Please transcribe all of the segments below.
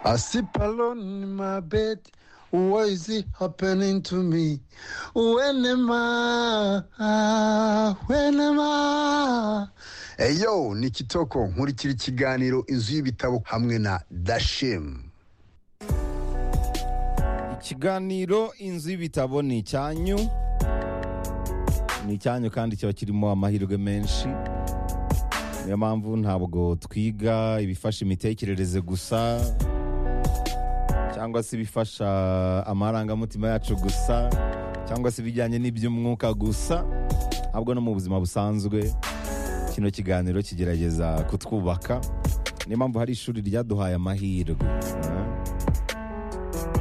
I sleep alone in my bed. What is it happening to me? When am I? When am I? Eyo ni Kitoko nkurikira ikiganiro inzu y'ibitabo hamwe na Dashim. ikiganiro inzu y'ibitabo ni icyanyu ni icyanyu kandi kiba kirimo amahirwe menshi niyo mpamvu ntabwo twiga ibifasha imitekerereze gusa cyangwa se ibifasha amarangamutima yacu gusa cyangwa se ibijyanye n'iby'umwuka gusa ahubwo no mu buzima busanzwe kino kiganiro kigerageza kutwubaka niyo mpamvu hari ishuri ryaduhaye amahirwe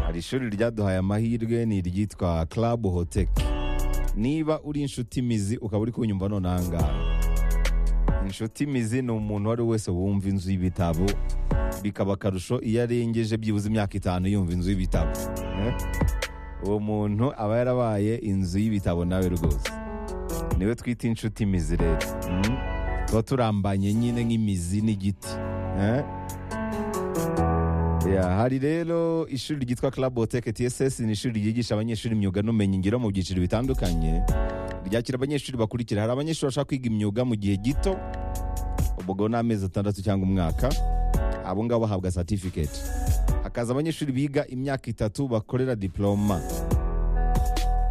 hari ishuri ryaduhaye amahirwe ni iryitwa Club Hotel niba uri inshuti mizi ukaba uri kunyumva none aha ngaha inshuti mizi ni umuntu uwo ari we wese wumva inzu y'ibitabo bikaba akarusho iyo arengeje byibuze imyaka itanu yumva inzu y'ibitabo Eh? uwo muntu aba yarabaye inzu y'ibitabo nawe rwose niwe twita inshuti mizi rero Mm. tuba turambanye nyine nk'imizi n'igiti Eh? Ya, hari rero ishuri ryitwa Club Botech TSS ni ishuri ryigisha abanyeshuri imyuga n'ubumenyingiro mu byiciro bitandukanye ryakira abanyeshuri bakurikira hari abanyeshuri bashaka kwiga imyuga mu gihe gito ubwo ni amezi atandatu cyangwa umwaka abo ngabo bahabwa certificate hakaza abanyeshuri biga imyaka itatu bakorera diploma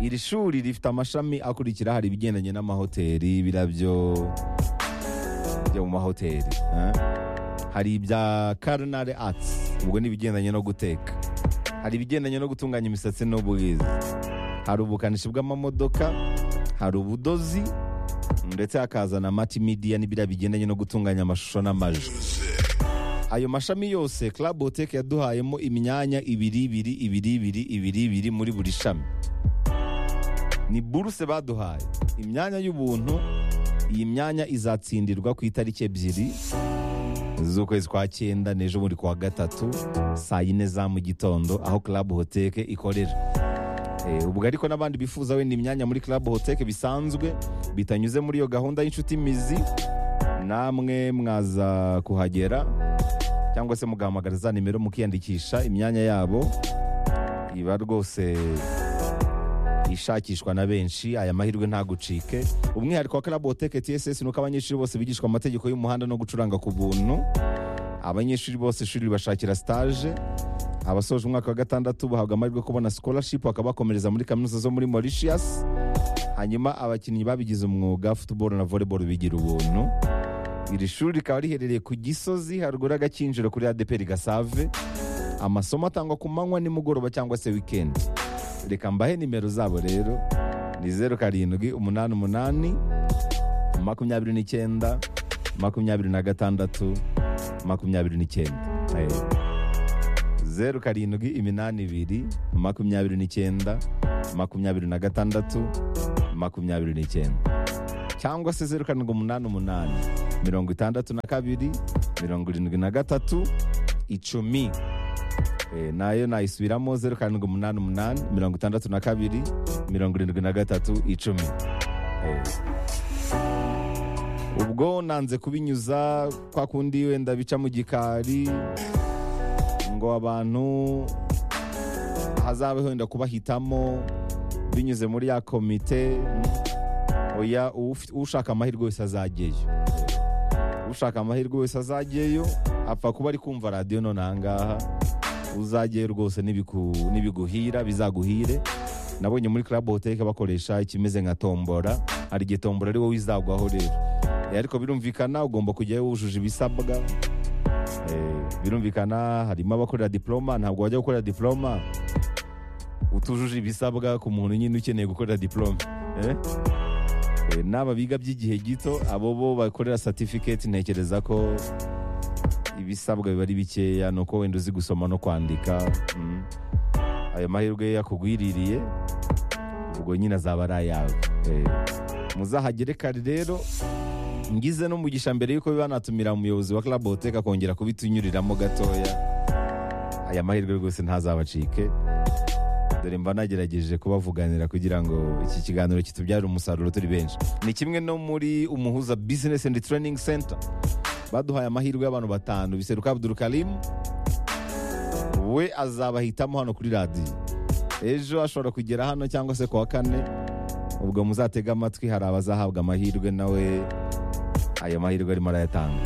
iri shuri rifite amashami akurikira hari ibigendanye n'amahoteli ibirabyo byo mu mahoteli eh? hari ibya culinary arts ubwo ni ibigendanye no guteka hari ibigendanye no gutunganya imisatsi n'ubwiza hari ubukanishi bw'amamodoka hari ubudozi ndetse hakaza na multimedia n'ibiriya bigendanye no gutunganya amashusho n'amajwi ayo mashami yose Club Hotel yaduhayemo imyanya ibiri ibiri ibiri ibiri ibiri ibiri muri buri shami ni buruse baduhaye imyanya y'ubuntu iyi myanya izatsindirwa ku itariki ebyiri z'ukwezi kwa cyenda n'ejo buri kuwa gatatu saa yine za mu gitondo aho Club Hotel ikorera Eh, ubwo ariko n'abandi bifuza wenda imyanya muri Club Hotel bisanzwe bitanyuze muri iyo gahunda y'inshuti mizi namwe mwaza kuhagera cyangwa se mugahamagara za nimero mukiyandikisha imyanya yabo iba rwose ishakishwa na benshi aya mahirwe ntagucike umwihariko wa Club Hotel TSS ni uko abanyeshuri bose bigishwa amategeko y'umuhanda no gucuranga ku buntu abanyeshuri bose ishuri ribashakira stage abasoje umwaka wa gatandatu bahabwa amahirwe yo kubona scholarship bakabakomereza muri kaminuza zo muri Mauritius hanyuma abakinnyi babigize umwuga football na volleyball bigira ubuntu iri shuri rikaba riherereye ku gisozi haruguru y'agakinjiro kuri ADP Gasave amasomo atangwa ku manywa nimugoroba cyangwa se weekend reka mbahe nimero zabo rero ni zeru karindwi umunani umunani makumyabiri n'icyenda makumyabiri na gatandatu makumyabiri n'icyenda Eh. zeru karindwi iminani ibiri makumyabiri n'icyenda makumyabiri na gatandatu makumyabiri n'icyenda cyangwa se zeru karindwi umunani umunani mirongo itandatu na kabiri mirongo irindwi na gatatu icumi Eh, nayo nayisubiramo zeru karindwi umunani umunani mirongo itandatu na kabiri mirongo irindwi na gatatu icumi Eh. ubwo nanze kubinyuza kwa kundi wenda bica mu gikari ngo abantu hazabe wenda kubahitamo binyuze muri ya komite oya uwufi- ushaka amahirwe wese azajyeyo ushaka amahirwe wese azajyeyo apfa kuba ari kumva radiyo none aha ngaha uzajyeyo rwose nibiku- nibiguhira bizaguhire nabonye muri club hotel bakoresha ikimeze nka tombora hari igihe tombora ari wowe izagwaho rero Eh, ariko birumvikana ugomba kujyayo wujuje ibisabwa Eh, birumvikana harimo abakorera diploma ntabwo wajya gukorera diploma utujuje ibisabwa ku muntu nyine ukeneye gukorera diploma eh? Eh, n'aba biga by'igihe gito abo bo bakorera certificate ntekereza ko ibisabwa biba ari bikeya ni uko wenda uzi gusoma no kwandika mm. ayo mahirwe yakugwiririye ubwo nyine azaba ari ayawe Eh, muzahagere kare rero ngize n'umugisha mbere y'uko banatumira umuyobozi wa Club Hotel akongera kubitunyuriramo gatoya aya mahirwe rwose ntazabacike dore mba nagerageje kubavuganira kugira ngo iki kiganiro kitubyarire umusaruro turi benshi ni kimwe no muri umuhuza business and training center baduhaye amahirwe y'abantu batanu biseruka Abdul Karim we azabahitamo hano kuri radiyo ejo ashobora kugera hano cyangwa se ku wa kane ubwo muzatega amatwi hari abazahabwa amahirwe nawe ayo mahirwe arimo arayatanga